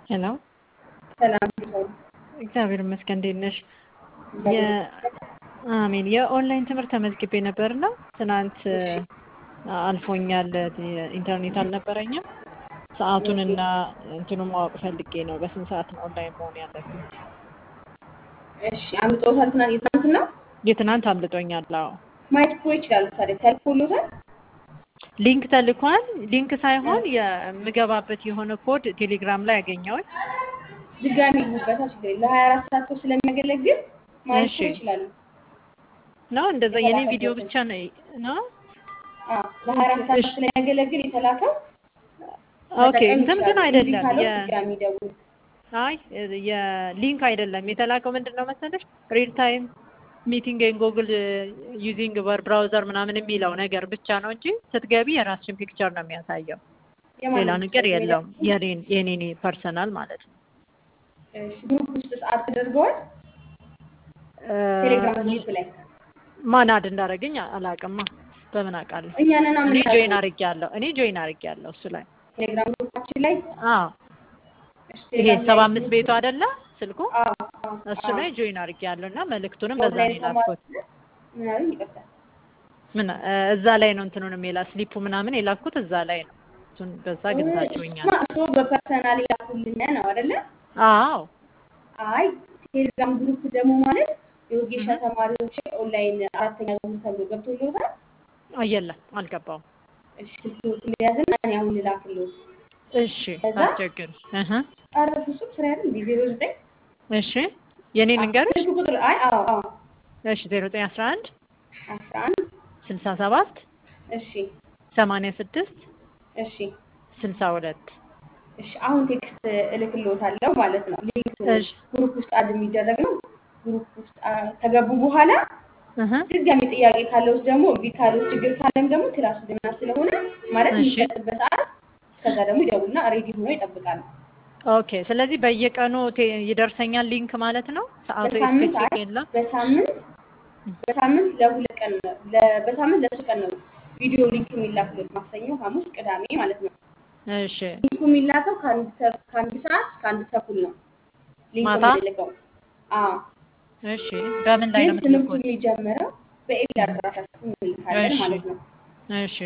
ሄሎ ሰላም ሰው እግዚአብሔር ይመስገን። እንዴት ነሽ? እግዚአብሔር የ- አሜን። የኦንላይን ትምህርት ተመዝግቤ ነበርና ትናንት አልፎኛል። ኢንተርኔት አልነበረኝም። ሰዓቱንና እንትኑን ማወቅ ፈልጌ ነው። በስንት ሰዓት ነው ኦንላይን መሆን ያለብኝ? እሺ አምልጦታል። ትናንት የትናንትና የትናንት አምልጦኛል። አዎ ማየት እኮ ይችላሉ። ታዲያ ተልኮሎታል። ሊንክ ተልኳል። ሊንክ ሳይሆን የምገባበት የሆነ ኮድ ቴሌግራም ላይ ያገኘሁኝ። ድጋሚ ይጉበታ ችግር የለም። ለሀያ አራት ሰዓት እኮ ስለሚያገለግል ማየት እሺ። እኮ ይችላሉ። ነው እንደዛ የኔ ቪዲዮ ብቻ ነው ነው አዎ ለሀያ አራት ሰዓት እሺ። ስለሚያገለግል የተላከው ኦኬ መጠቀም እንትን ግን ይችላሉ። እምቢ አይደለም ካለው የ ድጋሚ ደውሉ። አይ የሊንክ አይደለም የተላከው ምንድን ነው መሰለሽ ሪል ታይም ሚቲንግ ኤን ጉግል ዩዚንግ ወር ብራውዘር ምናምን የሚለው ነገር ብቻ ነው እንጂ ስትገቢ የራስሽን ፒክቸር ነው የሚያሳየው ሌላ የማንም ነገር ችግር የለውም የለም። የኔን የኔን ፐርሰናል ማለት ነው እሺ ግሩፕ ውስጥ ሰዓት ተደርገዋል። እ፣ ቴሌግራም ግሩፕ ላይ ማን አድ እንዳደረገኝ አላውቅማ በምን አውቃለሁ እኛንን እኔ ጆይን አምናለን አድርጌያለሁ እኔ ጆይን አድርጌያለሁ እሱ ላይ ቴሌግራም ግሩፓችን ላይ አዎ እሺ፣ ይሄ ቴሌግራም ሰባ ላይ አምስት ቤቱ አይደለ ስልኩ አዎ አዎ እሱ አዎ ላይ ጆይን አድርጌያለሁ እና መልእክቱንም በዛ ነው ኦንላይን የላኩት ተማሪ ምን አሉኝ? ይቅርታ ምን እ፣ እዛ ላይ ነው እንትኑንም የላ ስሊፑ ምናምን የላኩት እዛ ላይ ነው እሱን በዛ ግዛችሁኛል እሱማ እሱ በፐርሰናል ያኩልን ነው አይደለ? አዎ አይ ቴሌግራም ግሩፕ ደግሞ ማለት የወጌሻ እህ። ተማሪዎች ኦንላይን አራተኛ ዙር ተብሎ ገብቶልዎታል። የለም አልገባውም እሺ ስልክዎትን ሊያዝና እኔ አሁን ልላክልዎት። እሺ ከዛ አስቸግር እህ ኧረ ፍጹም ስራ አይደል እንዴ? ዜሮ ዘጠኝ እሺ የኔ ልንገርሽ ስልክ ቁጥር አይ አዎ አዎ እሺ ዜሮ ዘጠኝ አስራ አንድ አስራ አንድ ስልሳ ሰባት እሺ ሰማንያ ስድስት እሺ ስልሳ ሁለት እሺ አሁን ቴክስት እልክልዎታለሁ ማለት ነው። ሊንክ እሺ ግሩፕ ውስጥ አድ የሚደረግ ነው። ግሩፕ ውስጥ አ፣ ከገቡ በኋላ እህ ድጋሚ ጥያቄ ካለውስ ደግሞ እምቢ ካለው ችግር ካለም ደግሞ ክላሱ ገና ስለሆነ ማለት እሺ የሚሰጥበት ሰዓት እስከዛ ደግሞ ይደውልና ሬዲ ሆኖ ይጠብቃሉ። ኦኬ ስለዚህ በየቀኑ ቴ- ይደርሰኛል ሊንክ ማለት ነው ሰዓቱ በሳምንት አይ ስፔሲፊክ የለም በሳምንት በሳምንት ለሁለት ቀን ነው ለ- በሳምንት ለሶስት ቀን ነው ቪዲዮ ሊንክ የሚላክሉት ማክሰኞ፣ ሐሙስ፣ ቅዳሜ ማለት ነው። እሺ ሊንኩ የሚላከው ከአንድ ተ- ከአንድ ሰዓት እስከ አንድ ተኩል ነው ሊንክ ማታ የምንልከው። አዎ እሺ በምን ላይ ግን ነው ትምህርቱ የምትልኩት የሚጀምረው በኢሜል አድራሻችን እንልካለን እሺ ማለት ነው። እሺ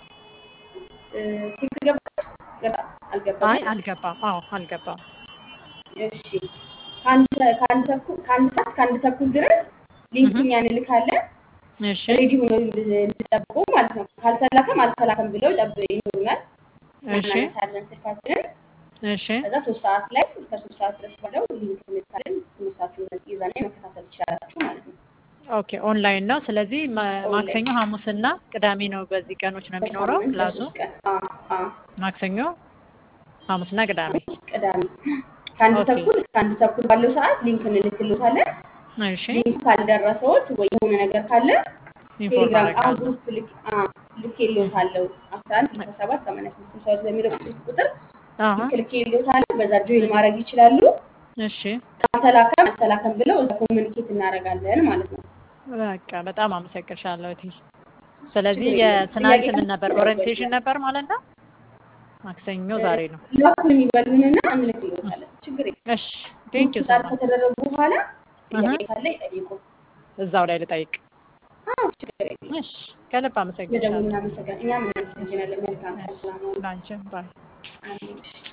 እ፣ ቴክስት ገባች ገባ አልገባም? አይ አልገባም አዎ አልገባም እሺ ከአንድ ሰ- ከአንድ ተኩል ከአንድ ሰዓት እስከ አንድ ተኩል ድረስ ሊንኩ እህ እኛ እንልካለን። እሺ ሬዲ ሆኖ እንዲጠብቁ ማለት ነው። ካልተላከም አልተላከም ብለው ጠብ ይኖሩናል። እሺ እናነሳለን ስልካችንን። እሺ ከዛ ሶስት ሰዓት ላይ እስከ ሶስት ሰዓት ድረስ ባለው ሊንክ እንልካለን። ትምህርታችሁን ይዛኔ መከታተል ትችላላችሁ ማለት ነው። ኦኬ ኦንላይን ነው ስለዚህ ማ- ኦንላይን ማክሰኞ ሐሙስና ቅዳሜ ነው በዚህ ቀኖች ነው የሚኖረው በሳምንት ክላሱ ለሶስት ቀን አዎ አዎ ማክሰኞ ሐሙስና ቅዳሜ ቅዳሜ ከአንድ ኦኬ ተኩል እስከ አንድ ተኩል ባለው ሰዓት ሊንክ እንልክልዎታለን። እሺ ሊንኩ ካልደረሰዎት ወይ የሆነ ነገር ካለ ኢንፎርም ቴሌግራም አሁን አደርጋለሁ ግሩፕ ልክ አ ልኬልዎታለሁ አስራ አንድ ስልሳ ሰባት ሰማንያ ስድስት ስልሳ ሁለት በሚለው ስልክ ቁጥር አሀ ልክ ልኬልዎታለሁ። በዛ ጆይን ማድረግ ይችላሉ። እሺ ካልተላከም አልተላከም ብለው እዛ ኮሚኒኬት እናደርጋለን ማለት ነው። በቃ በጣም አመሰግንሻለሁ እቴ ስለዚህ ችግር የለም። የትናንት ጥያቄ ምን ነበር ካለ ኦሪየንቴሽን ነበር ማለት ነው ማክሰኞ ዛሬ ነው ላኩን ይበሉንና እንልክልዎታለን። ችግር የለም። እሺ ቴንክ ዩ ሶ ስታርት ማች ከተደረጉ በኋላ እህ ጥያቄ ካለ ይጠይቁ። እዛው ላይ ልጠይቅ አዎ ችግር የለም። እሺ ከልብ ለደውሉ አመሰግንሻለሁ እናመሰግናለን። እኛም እናመሰግናለን። መልካም ቀን። ሰላም ሁኑ። ላንቺም ባይ አሜን።